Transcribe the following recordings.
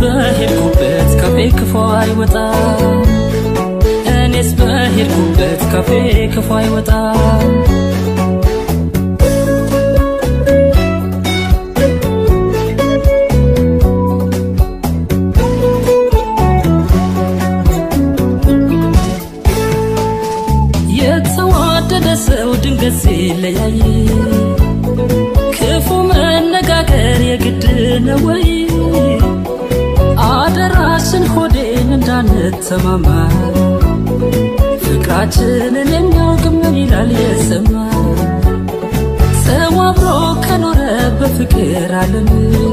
በሄድኩበት ካፌ ክፉ አይወጣም እኔስ በሄድኩበት ካፌ ክፉ አይወጣም የተዋደደ ሰው ድንገት ሲለያይ ክፉ መነጋገር የግድ ነው ወይ? አደራሽን ሆዴን እንዳንተማማ ፍቅራችንን የሚያውቅ ምን ይላል የሰማ ሰው አብሮ ከኖረ በፍቅር ዓለም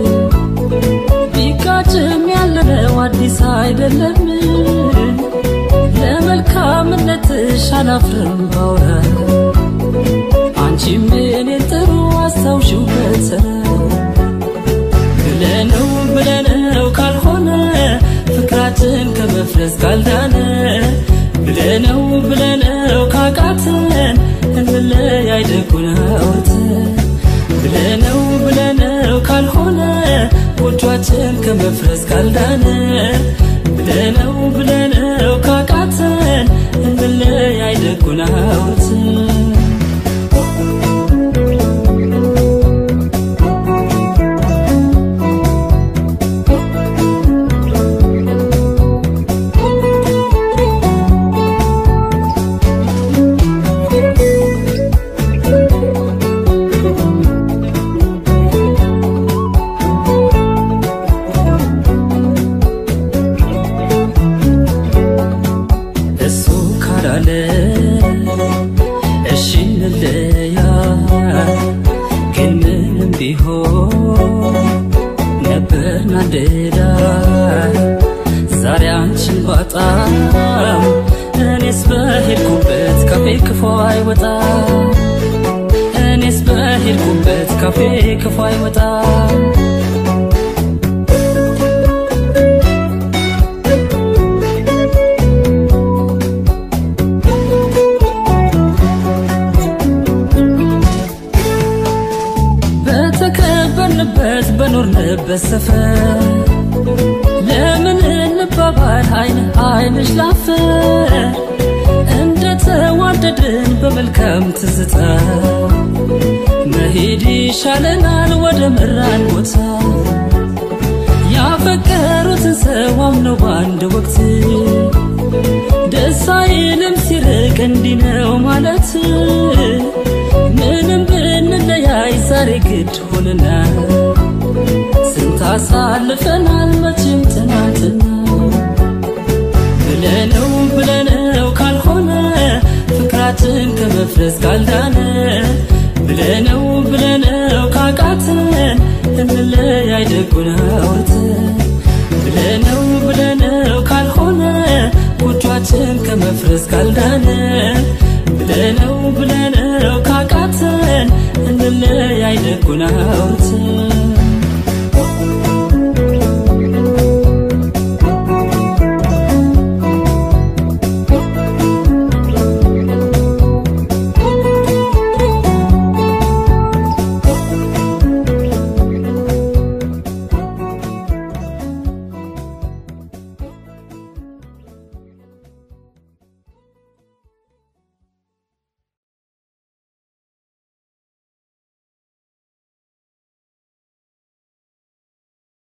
ቢጋጭም ያለነው አዲስ አይደለም። ለመልካምነትሽ አላፍርም ባውራ አንቺም እኔን ጥሩ አስታውሽው በተራ ብለነው ብለነው ካልሆነ ፍቅራችን ከመፍረስ ካልዳነ ብለነው ብለነው ካቃተን እንለያይ ደጉን አውርተን ብለነው ብለነው ካልሆነ ጎጇችን ከመፍረስ ካልዳነ ብለነው ብለነው ካቃተን እንለያይ ደጉን አውርተን እሱ ካላለ እሺ እንለያ ግን ምንም ቢሆን ነበርን አንድ ላይ ዛሬ አንቺን ባጣም እኔስ በሄድኩበት ካፌ ክፉ አይወጣም እኔስ በሄድኩበት ካፌ ክፉ አይወጣም በተከበርንበት በኖርንበት ሰፈር ለምን እንባባል አይን አይንሽ ላፈር እንደ ተዋደድን በመልካም ትዝታ መሄድ ይሻለናል ወደ መራን ቦታ ያፈቀሩትን ሰው አምነው በአንድ ወቅት ደስ አይልም ሲርቅ እንዲህ ነው ማለት ምንም ብንለያይ ዛሬ ግድ ሆነና ስንት አሳልፈናል መቼም ትናንትና ብለነው ብለነው ካልሆነ ፍቅራችን ከመፍረስ ካልዳነ ብለነው ብለነው ካቃተን እንለያይ ደጉን አውርተን ብለነው ብለነው ካልሆነ ጎጇችን ከመፍረስ ካልዳነ